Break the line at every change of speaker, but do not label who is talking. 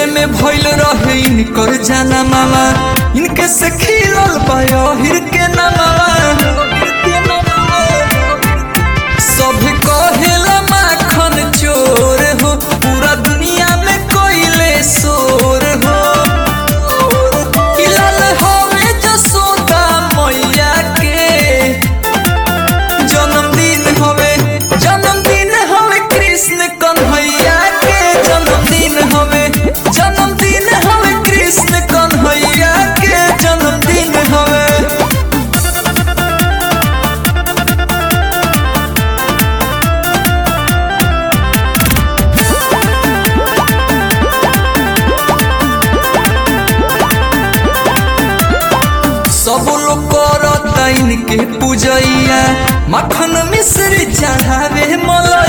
में भइल रहे इनकर जाना मामा इनके से खिलल बाहिर के नामा सब कहेला माखन चोर हो पूरा दुनिया में कोइले शोर हो इलाल होवे जसोदा मैया के जन्मदिन हवे जन्मदिन हवे कृष्ण कन्हैया के जन्मदिन हवे जन्मदिन हवे कृष्ण कन्हैया के जन्मदिन हवे सब लोग करता इनके पूजैया मखन मिश्री चढ़ावे मला